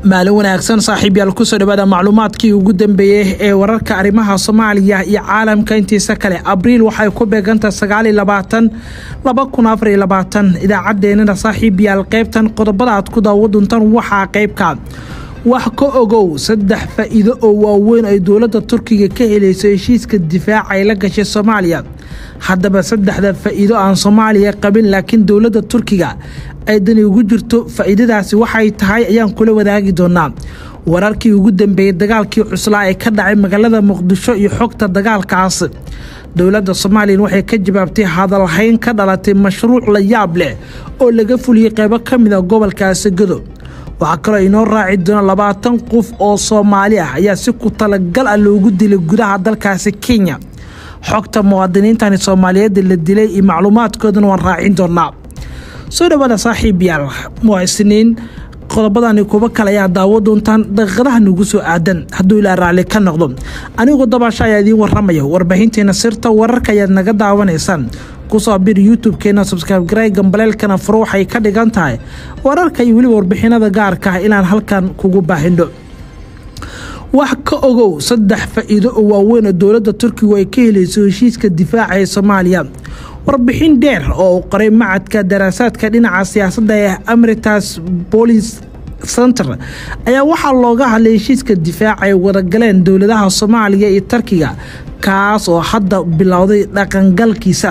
maalin wanaagsan saaxiibyaal kusoo dhawaada macluumaadkii ugu dambeeyey ee wararka arrimaha soomaaliya iyo caalamka intiisa kale abriil waxay ku beegantaha sagaal iyo labaatan laba kun afar iyo labaatan idaacaddeenana saaxiibyaal qaybtan qodobada aad ku daawo doontaan waxaa qaybka wax ka ogow saddex faa'iido oo waaweyn ay dowladda turkiga ka helayso heshiiska difaaca ay la gashay soomaaliya haddaba saddexda faa'iido aan soomaaliya qabin laakiin dowladda turkiga ay dani ugu jirto faa'iidadaasi waxay tahay ayaan kula wadaagi doonaa wararkii ugu dambeeyey dagaalkii cuslaa ee ka dhacay magaalada muqdisho iyo xogta dagaalkaas dowladda somalilan waxay ka jawaabtay hadalhayn ka dhalatay mashruuc la yaab leh oo laga fuliyey qeybo ka mid a gobolka asagado waxaa kaloo inoo raaci doona labaatan qof oo soomaali ah ayaa si ku talagal ah loogu dilay gudaha dalkaasi kenya xogta muwaadiniintani soomaaliyeed la dilay iyo macluumaadkoodana waan raacin doonaa soo dhawaada saaxiib yaal waa isniin qodobadani kuba kale ayaa daawo doontaan daqiiqadaha nagu soo aadan hadduu ilaa raalli ka noqdo anigoo dabaasho ayaa idiin waramaya warbaahinteena sirta wararka ayaad naga daawanaysaan kusoo bir youtube-keena subscribe gambaleelkana furo waxay ka dhigan tahay wararka iyo weliba warbixinada gaarka ah inaan halkan kugu baahindho wax ka ogow saddex faa'iido oo waaweyn oo dowladda turkigu ay ka helayso heshiiska difaaca ee soomaaliya warbixin dheer oo uu qoray macadka daraasaadka dhinaca siyaasadda ee amritas bolis center ayaa waxaa looga hadlay heshiiska difaaca ay wadagaleen dowladaha soomaaliya iyo turkiga kaas oo hadda bilowday dhaqangalkiisa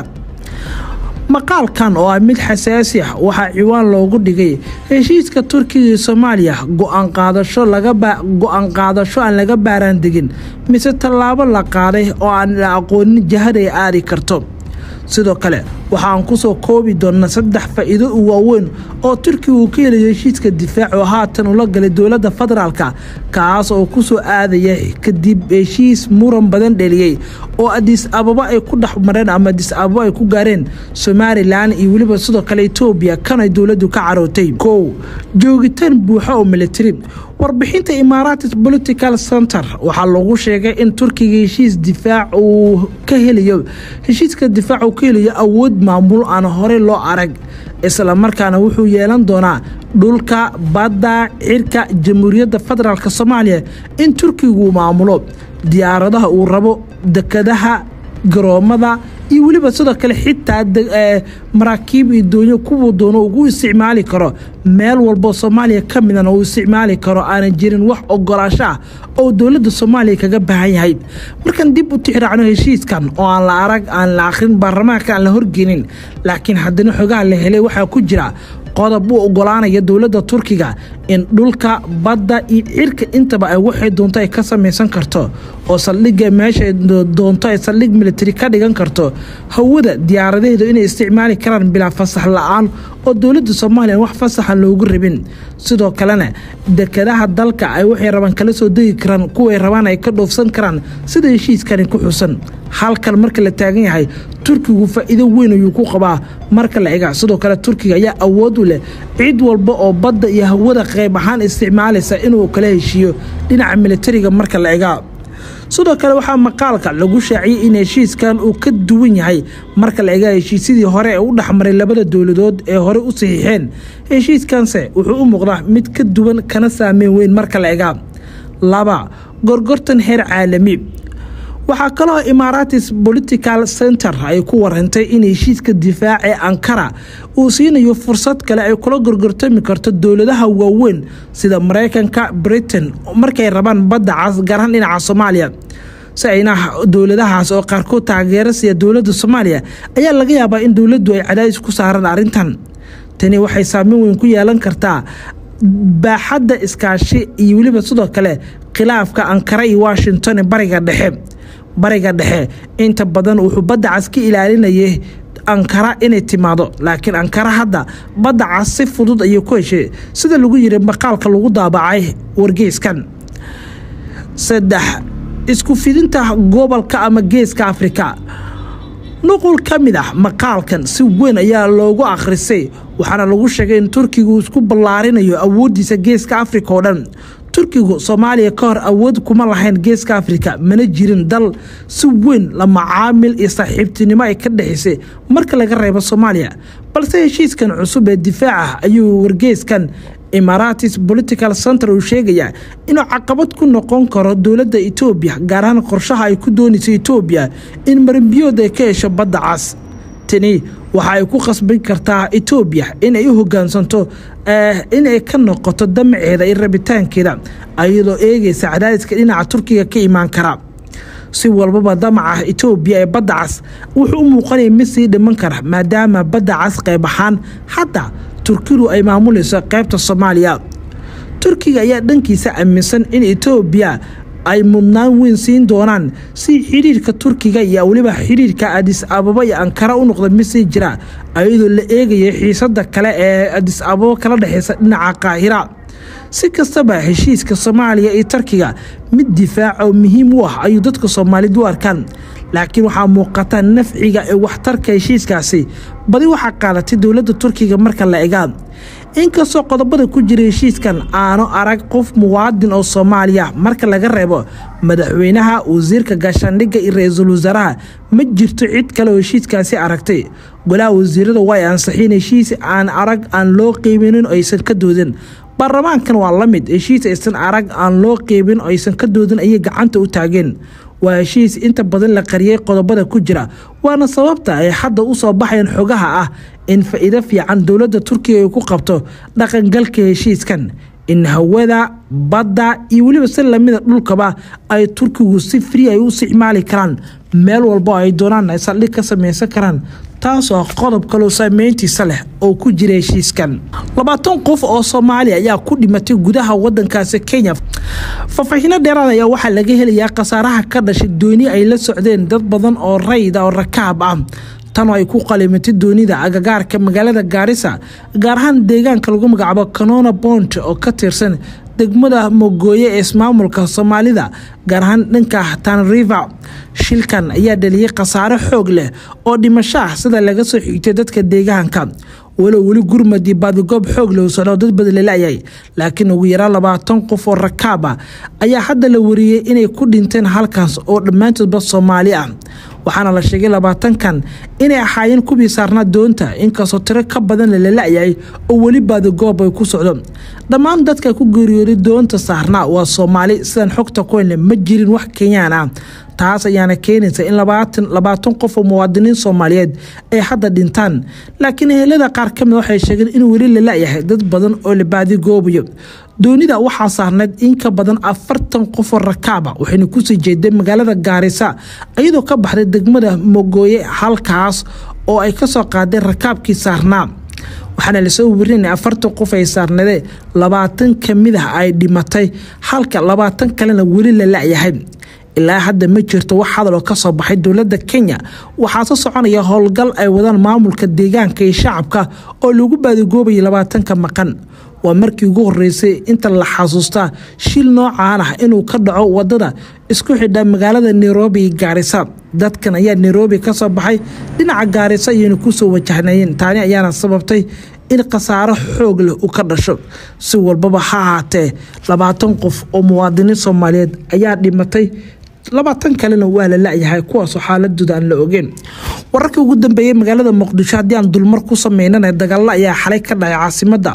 maqaalkan oo ah mid xasaasi ah waxaa ciwaan loogu dhigay heshiiska turkiga iyo soomaaliya go-aan qaadasho go-aan qaadasho aan laga baaraan degin mise tallaabo la qaaday oo aan la aqoonin jahad ay aadi karto sidoo kale waxaan kusoo koobi doonaa saddex faa'iido u waaweyn oo turkiga uu ka helayo heshiiska difaac oo haatan ula galay dowladda federaalka kaas oo kusoo aadaya kadib heshiis muran badan dheliyey oo adis ababa ay ku dhex mareen ama adis ababa ay ku gaareen somalilan iyo weliba sidoo kale etoobiya kanay dowladdu ka carootay kow joogitaan buuxa oo militari warbixinta imaaratis political center waxaa lagu sheegay in turkiga heshiis difaac uu ka helayo heshiiska difaac uu ka helayo awood maamul aan horey loo arag isla markaana wuxuu yeelan doonaa dhulka badda cirka jamhuuriyadda federaalk soomaaliya in turkigu maamulo diyaaradaha uu rabo dekadaha garoomada iyo weliba sidoo kale xitaa maraakiib iyo doonyo kuwuu doono ugu isticmaali karo meel walbo soomaaliya ka midana uu isticmaali karo aanan jirin wax ogolaasho ah oo dowladda soomaaliya kaga baahan yahay markaan dib u tixraacno heshiiskan oo aan la arag aan la akhrin baarlamaanka aan la horgeynin laakiin haddana xogaha la helay waxaa ku jira qodob u ogolaanaya dowladda turkiga in dhulka badda iyo cirka intaba ay waxay doonto ay ka samaysan karto oo saldhigga meesha doonto ay saldhig militari ka dhigan karto hawada diyaaradaheedu inay isticmaali karaan bilaa fasax la-aan oo dowladda soomaaliya wax fasaxa loogu rabin sidoo kalena dekadaha dalka ay waxay rabaan kala soo degi karaan kuway rabaan ay ka dhoofsan karaan sida heshiiskani ku xusan halkan marka la taagan yahay turkigu faa'iido weyn ayuu ku qabaa marka la ega sidoo kale turkiga ayaa awood u leh cid walba oo badda iyo hawada qayb ahaan isticmaalaysa inuu kala heshiiyo dhinaca militariga marka la egaa sidoo kale waxaa maqaalka lagu shaaciyey in heshiiskan uu ka duwan yahay marka la egaa heshiisyadii hore ee u dhexmaray labada dowladood ee hore u saxiixeen heshiiskanse wuxuu u muuqdaa mid ka duwan kana saameyn weyn marka la egaa laba gorgortan heer caalami waxaa kaloo imaaratis political center ay ku warantay in heshiiska difaac ee ankara uu siinayo fursad kale ay kula gorgortami karto dowladaha waaweyn sida maraykanka britain markay rabaan badda cas gaarhaan dhinaca soomaaliya si ayna dowladahaas oo qaarkood taageera siya dowladda soomaaliya ayaa laga yaabaa in dowladdu ay cadaadis ku saaraan arrintan tani waxay saameyn weyn ku yeelan kartaa baaxadda iskaashi iyo weliba sidoo kale khilaafka ankara iyo washington ee bariga dhexe bariga dhexe inta badan wuxuu badda cas ka ilaalinayay ankara inay timaado laakiin ankara hadda badda cas si fudud ayay ku heshay sida lagu yiri maqaalka lagu daabacay wargeyskan saddex isku fidinta gobolka ama geeska afrika nuqul ka mid ah maqaalkan si weyn ayaa loogu akhrisay waxaana lagu sheegay in turkigu isku ballaarinayo awooddiisa geeska afrika oo dhan turkigu soomaaliya ka hor awood kuma lahayn geeska afrika mana jirin dal si weyn la macaamil iyo saaxiibtinimo ay ka dhexaysay marka laga reebo soomaaliya balse heshiiskan cusub ee difaaca ayuu wargeyskan imaratis political center uu sheegayaa inuu caqabad ku noqon karo dowladda etoobiya gaar ahaan qorshaha ay ku doonayso etoobiya in marinbiyood ay ka hesho badda cas tani waxa ay ku khasban kartaa etoobiya inay u hogaansanto inay ka noqoto damaceeda iyo rabitaankeeda ayadoo eegaysa cadaadiska dhinaca turkiga ka imaan kara si walbaba damaca etoobiya ee badda cas wuxuu u muuqanaya mid sii dhiman kara maadaama badda cas qayb ahaan hadda turkidu ay maamulayso qaybta soomaaliya turkiga ayaa dhankiisa aaminsan in etoobiya ay mudnaan weyn siin doonaan si xidhiirka turkiga iyo weliba xidhiirka adis ababa iyo ankara u noqda mid sii jira ayadoo la eegaya xiisada kale ee adis ababa kala dhexeysa dhinaca qaahira si kastaba heshiiska soomaaliya iyo turkiga mid difaac oo muhiim u ah ayuu dadka soomaaliyed u arkaan laakiin waxaa muuqata nafciga ee waxtarka heshiiskaasi badi waxaa qaadatay dowladda turkiga marka la egaa inkastoo qodobada ku jira heshiiskan aanu arag qof muwaadin oo soomaaliya marka laga reebo madaxweynaha wasiirka gaashaandhigga iyo ra-iisul wasaaraha ma jirto cid kale oo heshiiskaasi aragtay golaha wasiirada way ansaxiin heshiis aan arag aan loo qiibinin aysan ka doodin baarlamaankan waa la mid heshiis aysan arag aan loo qiibin aysan ka doodin ayay gacanta u taageen waa heshiis inta badan la qariyey qodobada ku jira waana sababta ay hadda u soo baxayeen xogaha ah in faa'iido fiican dowladda turkiga ay ku qabto dhaqangalka heshiiskan in hawada badda iyo weliba si lamida dhulkaba ay turkigu si fri ay u isticmaali karaan meel walbo ay doonaan ay saldhig ka samaysan karaan taasoo qodob kaloo saameyntiisa leh oo ku jira heshiiskan labaatan qof oo soomaaliya ayaa ku dhimatay gudaha wadankaasi kenya faahfaahiino dheeraad ayaa waxaa laga helayaa khasaaraha ka dhashay dooni ay la socdeen dad badan oo rayda oo rakaab ah tan oo ay ku qalimatay doonida agagaarka magaalada gaarisa gaar ahaan deegaanka lagu magacaabo canona bont oo ka tirsan degmada mogooye ee ismaamulka soomaalida gaar ahaan dhanka tanriva shilkan ayaa dhaliyey khasaare xoog leh oo dhimasho ah sida laga soo xigtay dadka deegaanka walow weli gurmadi baadigoob xoog leh socdo dad badan lalaayay laakiin ugu yaraan labaatan qof oo rakaab ah ayaa hadda la wariyey inay ku dhinteen halkaas oo dhammaantoodba soomaali ah waxaana la sheegay labaatankan inay ahaayeen kuwii saarnaa doonta inkastoo tiro ka badan lalala-yahay oo weli baadigoob ay ku socdo dhammaan dadka ku geeriyooday doonta saarnaa waa soomaali sidaan xogta kuhenle ma jirin wax kenyaan ah taas ayaana keenaysa in labaatan qof oo muwaadiniin soomaaliyeed ay hadda dhintaan laakiin ehelada qaar ka mid waxay sheegeen in weli lala-yahay dad badan oo la baadigoobayo doonida waxaa saarneyd in ka badan afartan qofoo rakaaba waxayna kusii jeeday magaalada gaarisa iyadoo ka baxday degmada mogooye halkaas oo ay kasoo qaadeen rakaabkii saarnaa waxaana lasoo warinaya afartan qof ay saarnadee labaatan kamid ah ay dhimatay halka labaatan kalena weli la la-yahay ilaa hadda ma jirto wax hadaloo kasoo baxay dowladda kenya waxaase soconaya howlgal ay wadaan maamulka deegaanka iyo shacabka oo lagu baadigoobayay labaatanka maqan waa markii ugu horeysay inta la xasuustaa shil noocaan ah inuu ka dhaco wadada isku xidha magaalada nairobi iyo gaarisa dadkan ayaa nairobi kasoo baxay dhinaca gaarisa iyona kusoo wajahnayeen taani ayaana sababtay in khasaaro xoog leh uu ka dhasho si walbaba ha ahaatee labaatan qof oo muwaadiniin soomaaliyeed ayaa dhimatay labaatan kalena waa la la-yahay kuwaasoo xaaladooda aan la ogeen wararkii ugu dambeeyey magaalada muqdisho haddii aan dulmar ku sameynana dagaalo ayaa xalay ka dhacay caasimada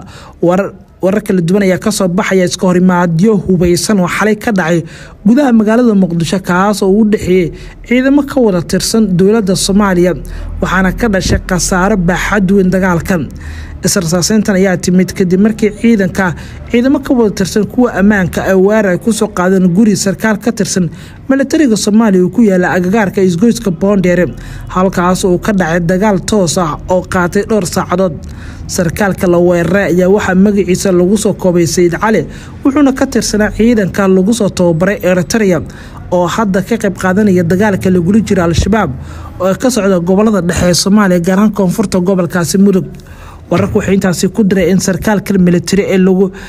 warar kala duwan ayaa kasoo baxaya iska horimaadyo hubaysan oo xalay ka dhacay gudaha magaalada muqdisho kaas oo u dhexeeyey ciidamo ka wada tirsan dowladda soomaaliya waxaana ka dhashay khasaaro baaxad weyn dagaalkan israsaaseyntan ayaa timid kadib markii ciidanka ciidamo ka wada tirsan kuwa ammaanka ay weerar ay kusoo qaadeen guri sarkaal ka tirsan milatariga soomaaliya uu ku yaala agagaarka isgoyska boondheere halkaas uu ka dhacay dagaal toos ah oo qaatay dhowr saacadood sarkaalka la weeraray ayaa waxaa magaciisa lagu soo koobay sayid cali wuxuuna ka tirsanaa ciidanka lagu soo tababaray eritrea oo hadda ka qayb qaadanaya dagaalka lagula jiro al-shabaab oo ka socda gobolada dhexe ee soomaaliya gaarahaan koonfurta gobolkaasi mudug wararku waxay intaasi ku diray in sarkaalka militari ee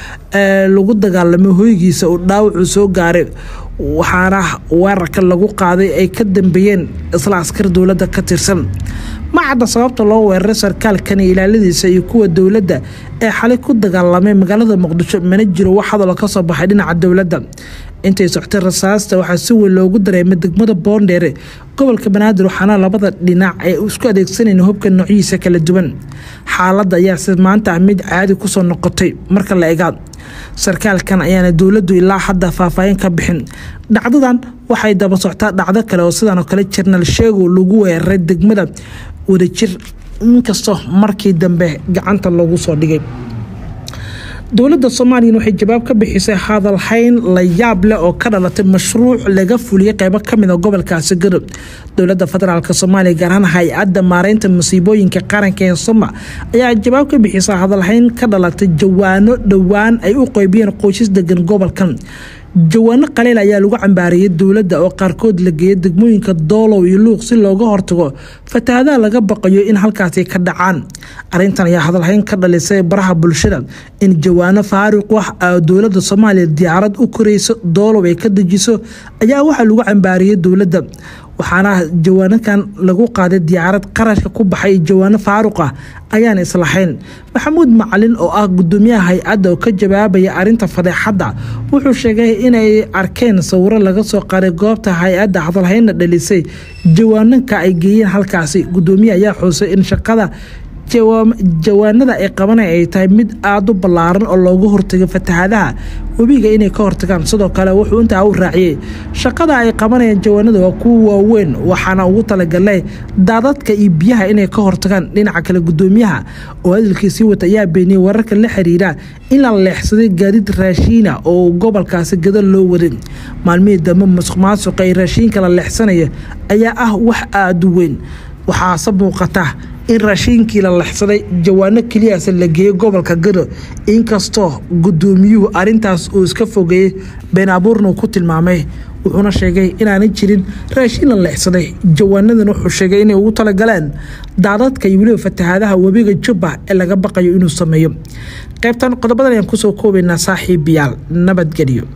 lagu dagaalamay hoygiisa uu dhaawacu soo gaaray waxaana weerarka lagu qaaday ay ka dambeeyeen isla askar dowladda ka tirsan ma cadda sababta loo weeraray sarkaalkani ilaaladiisa iyo kuwa dowladda ee xalay ku dagaalamay magaalada muqdisho mana jiro wax hadalo kasoo baxay dhinaca dowladda intay soctay rasaasta waxaa si weyn loogu dareemay degmada boondheere gobolka banaadir waxaana labada dhinac ay isku adeegsanayeen hubka noocyihiisa kala duwan xaaladda ayaa si maanta ah mid caadi kusoo noqotay marka la egaa sarkaalkan ayaana dowladdu ilaa hadda faahfaahin ka bixin dhacdadan waxay daba soctaa dhacdo kale oo sidan oo kale jarnaal sheego lagu weeraray degmada wadajir inkastoo markii dambe gacanta loogu soo dhigay dowladda soomaaliya waxay jawaab ka bixisay hadalhayn la yaab leh oo ka dhalatay mashruuc laga fuliyey qeybo kamid a gobolkaasi gadob dowladda federaalk soomaaliya gaar ahaan hay-adda maareynta musiibooyinka qaranka ee soma ayaa jawaab ka bixisa hadalhayn ka dhalatay jawaano dhowaan ay u qeybiyeen qoysas degan gobolkan jawaano qaleyl ayaa lagu cambaariyey dowladda oo qaarkood la geeyay degmooyinka doolow iyo luuq si looga hortago fatahaadaha laga baqayo in halkaasi ka dhacaan arintan ayaa hadalhayn ka dhalisay baraha bulshada in jawaano faaruq wax dowladda soomaaliya diyaarad u korayso doolow ay ka dejiso ayaa waxaa lagu cambaariyey dowladda waxaana jawaanakan lagu qaaday diyaarad qarashka ku baxay jawaano faaruq ah ayaan islahayn maxamuud macalin oo ah gudoomiyaha hay-adda oo ka jawaabaya arinta fadeexadda wuxuu sheegay inay arkeen sawiro laga soo qaaday goobta hay-adda hadalhaynna dhalisay jawaananka ay geeyeen halkaasi gudoomiyaha ayaa xuusay in shaqada jawaanada ay qabanay ay tahay mid aada u ballaaran oo loogu hortago fatahaadaha webiga inay ka hortagaan sidoo kale wuxuu intaa u raaciyey shaqada ay qabanayaan jawaanada waa kuwa waaweyn waxaana ugu talagalay daadadka iyo biyaha inay ka hortagaan dhinaca kale gudoomiyaha oo hadalkiisii wata ayaa beeniyey wararka la xiriira in la leexsaday gaadiid raashiina oo gobolkaasi gadal loo waday maalmihii dambe masuq maasuqa ee raashiinka la leexsanaya ayaa ah wax aada u weyn waxaase muuqata in raashiinkii la lexsaday jawaano keliyaas la geeyey gobolka gado inkastoo gudoomiyuhu arintaas uu iska fogeeyey been abuurna uu ku tilmaamay wuxuuna sheegay inaanay jirin raashiin la leexsaday jawaanadan wuxuu sheegay inay ugu talagaleen daadadka iyo weliba fatahaadaha webiga jubba ee laga baqayo inuu sameeyo qaybtan qodobadan ayaan kusoo koobaynaa saaxiibayaal nabadgelyo